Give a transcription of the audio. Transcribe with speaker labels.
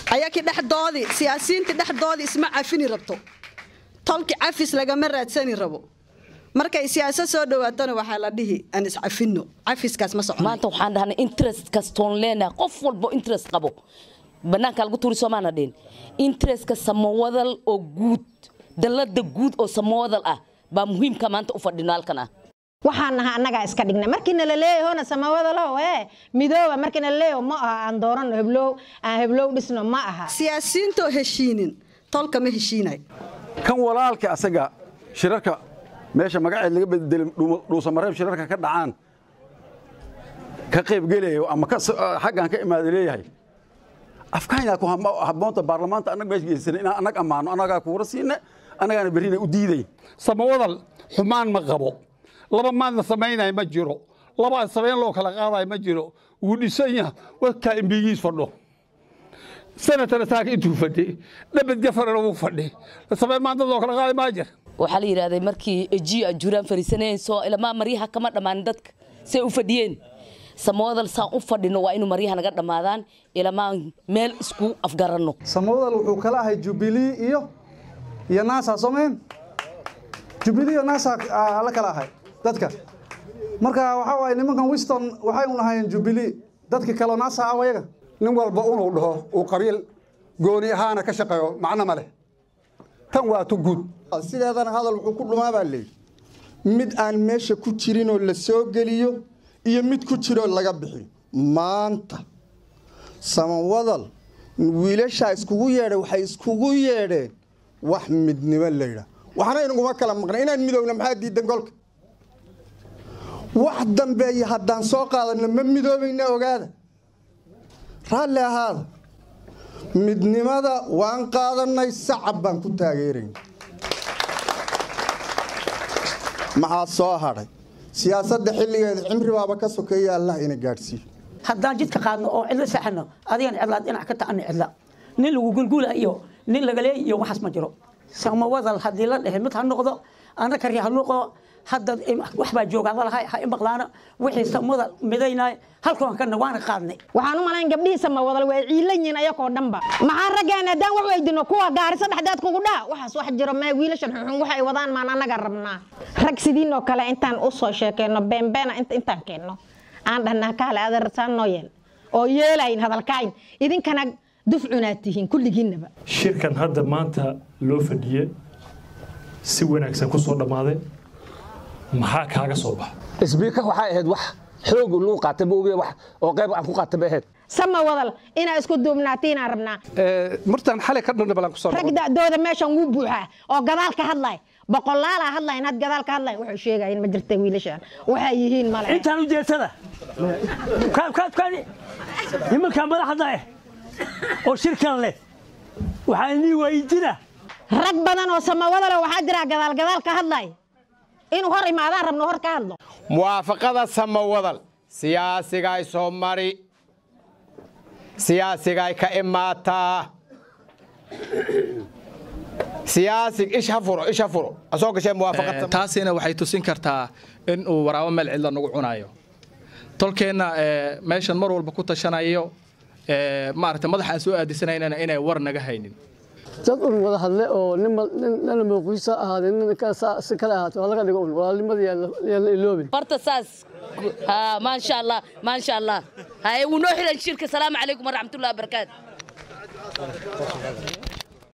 Speaker 1: ayakii dhexdoodii siyaasiyiintii dhexdoodii isma cafini rabto tolki cafis lagama raadsani rabo markay siyaasad soo dhawaatona waxaa la dhihi aan iscafino cafiskaas ma socono
Speaker 2: maanta waxaan dhahnay interest kastoon leenahay qof walbo interest qabo banaanka lagu tuuri soomaana dhihin interestka samawadal oo guud dallada guud oo samawadal ah baa muhiimka maanta u fadhino halkan ah
Speaker 3: waxaan nahaa annagaa iska dhigna markii nala leeyahona samawadalow ee midooba markii nala leeyaho ma aha aan doorano heblow aan heblow dhisno ma aha
Speaker 1: siyaasiyiintoo heshiinin tolka ma heshiinay
Speaker 4: kan walaalka asaga shirarka meesha magaceed laga bedelin dhuusamareeb shirarka ka dhacaan ka qaybgelayo ama xaggan ka imaada leeyahay afkaynaa ku habboonta baarlamaanta annaga meesha geysana inaan annag ammaano annagaa kuura siine annagaana berrina u diiday
Speaker 5: samawadal xumaan ma qabo laba maadna samaynaya ma jiro laba aan samayn loo kala qaadayo ma jiro wuu dhisan yaha warkaa imbigiis fadho sanatana taaka intuu fadhi dhabad gafarana wuu fadhi samayn maanta loo kala qaaday maa jir
Speaker 2: waxaa la yidhahday markii ejiyo aan juraan fariisanayso ilamaa maryaha kama dhammaanin dadka say u fadhiyeen samawadal saan u fadhino waa inuu maryaha naga dhammaadaan ilamaan meel isku afgaranno
Speaker 6: samawadal wuxuu kala ahay jubilee iyo iyo naasa soomeen jubilee iyo naasa la kala ahay dadka marka waxaa waaye nimankan wiston waxay un ahaayeen jubilee dadka kaleo naasa ah ayaga
Speaker 7: nin walba unuu dhaho uu qabiil gooni ahaana ka shaqeeyo macno ma leh tan waa tu guud
Speaker 8: sideedana hadal wuxuu ku dhumaa baa leeyihi mid aan meesha ku jirinoo la soo geliyo iyo mid ku jiroo laga bixiyo maanta samawadal wiilashaa iskugu yeedhay waxay iskugu yeedheen wax midnimo laydhaa waxna inaguma kala maqnay inaan midowna maxaa diidan golka wax dambeeya haddaan soo qaadanno ma midoobayna ogaada raalli ahaada midnimada waan qaadannay sacab baan ku taageerayna maxaa soo hadhay siyaasadda xilligeeda cimri baaba ka sokeeya allah ina gaadhsiiyo
Speaker 9: haddaan jidka qaadno oo cidlo saxano adigana cidlaad dhinac ka ta'ana cidla nin lagu gulgula iyo nin lagaleey iyo waxaas ma jiro samawadal haddii la dhehe mid ha noqdo annaka ri ha noqdo hadda wax baa jooga hadalahay ha imaqlaana wixii samada midaynay halkoon kana waana qaadnay
Speaker 3: waxaan u malayn gabdhihii samawadal waa ciilan yihiin ayakoo dhanba maxaa raggaan haddaan wax weydino kuwa gaarisa dhexdeed kugu dhaa waxaas wax jiro mee wiilashan xuxun waxay wadaan maan annaga rabnaa rag sidiinoo kale intaan u soo sheekeyno beenbeena intaan keenno aan dhahnaa kaale adeersaan noo yeel oo yeelayn hadalkaayn idinkana dufcunaad tihiin kulligiinnaba
Speaker 10: shirkan hadda maanta loo fadhiye si wanaagsan ku soo dhammaaday maxaa kaaga soo baxa
Speaker 11: isbiika waxay ahayd wax xoog lagu qaatay ma ogiya wax oo qayb aan ku qaatay bay ahayd
Speaker 3: sama wadal inaa isku duubnaatiinaan rabnaa
Speaker 7: martaan xalay ka dhanna balan kusoo
Speaker 3: rag da'dooda meeshan wuu buuxaa oo gadaal ka hadlay boqolaalaa hadlayn had gadaal ka hadlayn waxay sheegayin ma jirta wiilashaan waxay yihiin male
Speaker 12: intaan ujeedsada nimankaa madaxda eh oo shirkan leh waxaa inii waayidina
Speaker 3: rag badan oo samawadale waxaa jira gadaal gadaal ka hadlay inuu hor imaadaan rabno hor ka hadlo
Speaker 13: muwaafaqada samawadal siyaasigay soo mari siyaasigay ka imaataa siyaasig ish ha furo ish ha furo asoo gashee muwaafaqad
Speaker 14: taasina waxay tusin kartaa in uu waraabo meel cidla nagu cunayo tolkeenna meeshan mar walba ku tashanayo maaragtay madaxaan soo aadisanaynana inay war naga haynin
Speaker 15: dad un wada hadle oo nina mawqiisa ahaadee nina si kale ahaato laga dhigo un walaalnimada yaan la iloobin
Speaker 2: barta saas maasha allah maasha allah haye wuu noo xiran shirka salaamu calaykum waraxmatullahi wabarakaatu